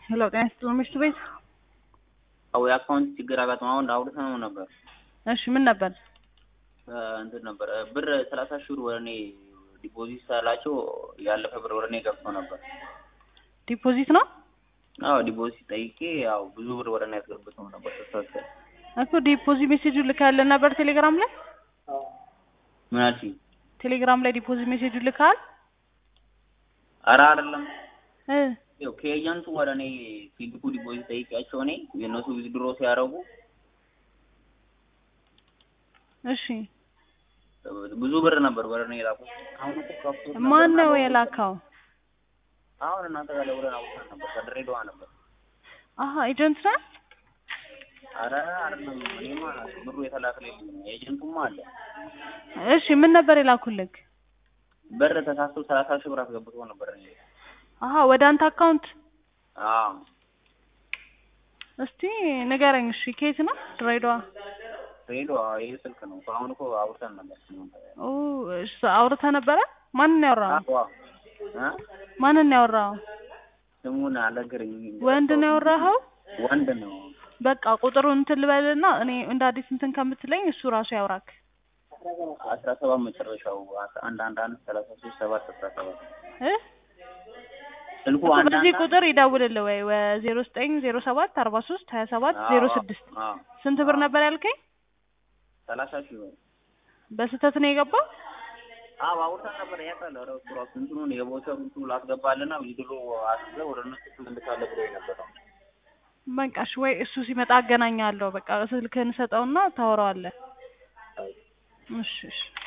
ሄሎ ጤና ይስጥልኝ ምሽቱ ቤት አዎ የአካውንት ችግር አጋጥሞ አሁን አውርተነው ነበር። እሺ ምን ነበር እንትን ነበር ብር ሰላሳ ሺህ ብር ወደ እኔ ዲፖዚት ሳላቸው ያለፈ ብር ወደ እኔ ገብቶ ነበር። ዲፖዚት ነው አዎ ዲፖዚት ጠይቄ ያው ብዙ ብር ወደ እኔ ያስገብተው ነበር ተሳስተ እኮ ዲፖዚት ሜሴጁ ልካለን ነበር ቴሌግራም ላይ ምን አልሽኝ? ቴሌግራም ላይ ዲፖዚት ሜሴጁ ልካል ኧረ አይደለም እ ያው ከኤጀንቱ ወደ እኔ ሲልኩ ዲፖዚት ጠይቄያቸው እኔ የእነሱ ዊዝድሮ ሲያደርጉ እሺ ብዙ ብር ነበር ወደ እኔ የላኩት። አሁን እኮ ከፍቶት ነበር ማን እና ነው በወቅቱ- የላካው አሁን እናንተ ጋር ደውለን አውርተን ነበር ከድሬዳዋ ነበር። አሀ ኤጀንት ነህ አረ አይደለም እኔማ ብሩ የተላከልኝ ኤጀንቱማ አለ እሺ ምን ነበር የላኩልክ ብር ተሳስቶ ሰላሳ ሺህ ብር አስገብቶ ነበር እኔ አሀ ወደ አንተ አካውንት አዎ እስቲ ንገረኝ እሺ ከየት ነው ድሬዳዋ ድሬዳዋ ይሄ ስልክ ነው አሁን እኮ አውርተን ነበር ኦ እሺ አውርተህ ነበረ ማንን ያወራኸው አዎ እ ማንን ያወራኸው ስሙን አልነገረኝም ወንድ ነው ያወራኸው ወንድ ነው በቃ ቁጥሩን እንትን ልበልና እኔ እንደ አዲስ እንትን ከምትለኝ እሱ ራሱ ያውራክ አስራ ሰባት መጨረሻው አስራ አንድ አንድ አንድ ሰላሳ ሶስት ሰባት አስራ ሰባት እ ስልኩ እሱ አንድ በዚህ አንድ ቁጥር ይደውልልህ ወይ ዜሮ ዘጠኝ ዜሮ ሰባት አርባ ሶስት ሀያ ሰባት ዜሮ ስድስት አዎ ስንት ብር ነበር ያልከኝ ሰላሳ ሺህ ብር በስህተት ነው የገባው አዎ አውርተን ነበር ያውቃል ኧረ እሱ ራሱ እንትኑን የቦቸር እንትኑ ላስገባልና ዊዝድሮ አስገብ ወደ እነሱ ትመልሳለህ ብሎ ነበር በቃ እሺ ወይ እሱ ሲመጣ አገናኛለሁ በቃ ስልክህን ሰጠውና ታወራዋለህ እሺ እሺ